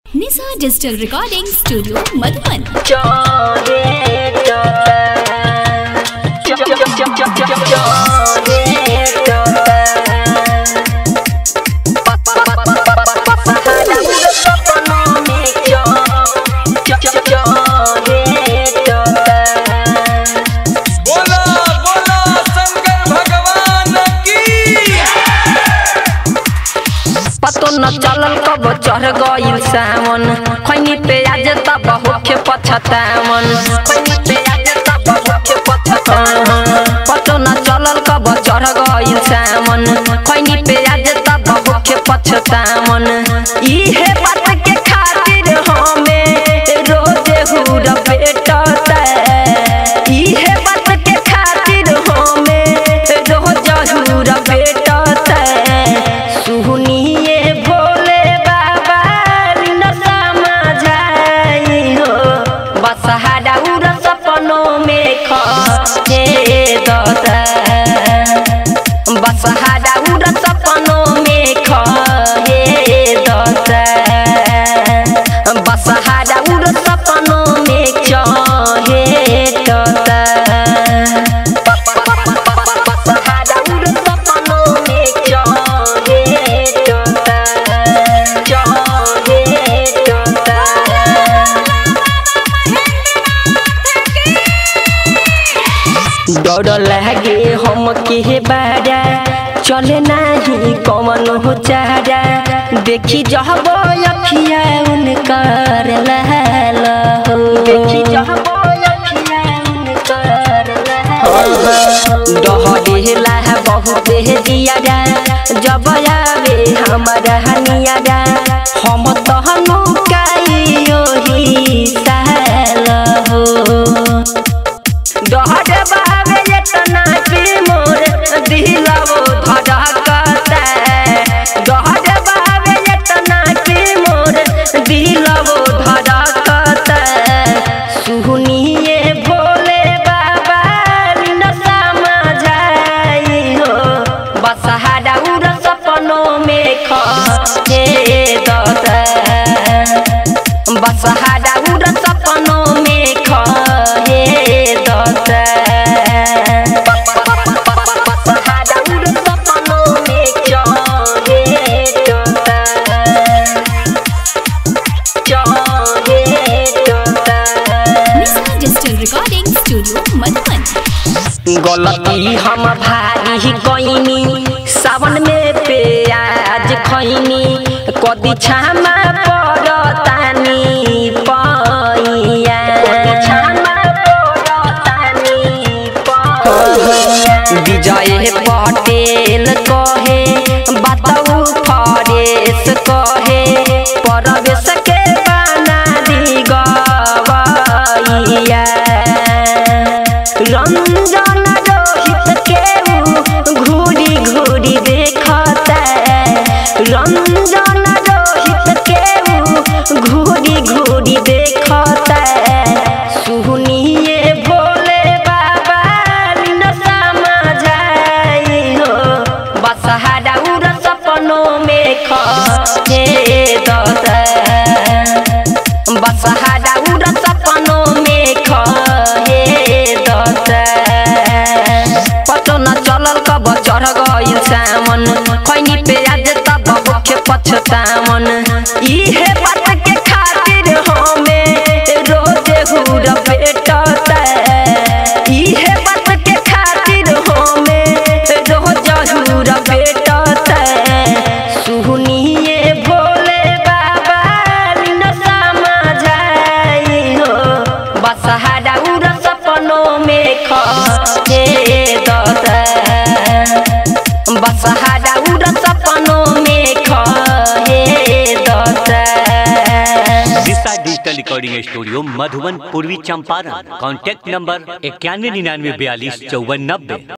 निशा digital recording studio Madhuban बोला बोला शंकर भगवान की पतो न चलल कब चढ़ गइल सावन खैनी पे आज तब होखे पछतावन खैनी पे आज तब होखे पछतावन पतो न चलल कब चढ़ गइल सावन खैनी पे आज तब होखे पछतावन इहे बात के खातिर हमें रोजे हुर पेटता इहे बात के खातिर हमें रोज हुर पेटता सुनिए भोले बाबा न समझाई हो बसहारा उड़ सपनों में खे दता बसहारा उड़ सपनों में खे दता बसहारा उड़ सपनों में चहे दता डर लागे हम के बारा चले नाही कमन हो चारा देखी जहब अखिया उनकर लाल हो देखी जहब अखिया उनकर डहरेला बहुत जियारा जब आवे हमारा हनियारा हम तहनु काइयो ही साल हो डहर बावे एतना कि मोर दिलवो धड़कता डहर बावे एतना कि मोर दिलवो धड़कता सुनिए भोले बाबा न समझाई हो बसहारा उड़ सपनों में खे दता बसहारा उड़ सपनों में खे दता बसहारा उड़ सपनों में चहे दता चहे दता Nisha digital recording studio Madhuban गलती हम भारी कईनी सावन में प्याज खैनी कदी छामा पड़तानी पैया विजय पटेल कहे बताऊ फरेश कहे परवेश के बना दी गवैया रंजन रोहित के घूरी घूरी देखता रंजन रोहित के घूरी घूरी देखता सुनिए भोले बाबा न समझाई हो बसहारा उड़ सपनों में खे दता बसहारा उड़ सपनों में खे दता पतो न चलल कब चढ़ गइल सावन खैनी पे आज तब होखे पछतावन इहे बात के खातिर हमें रोजे हुर पेटता इहे बात के खातिर हमें रोज हुर पेटता सुनिए भोले बाबा न समझाई हो बसहारा उड़ सपनों में खे दता बसहारा उड़ सपनों में खे दता दिशा डिजिटल रिकॉर्डिंग स्टूडियो मधुबन पूर्वी चंपारण कॉन्टैक्ट नंबर इक्यानवे निन्यानवे बयालीस चौवन नब्बे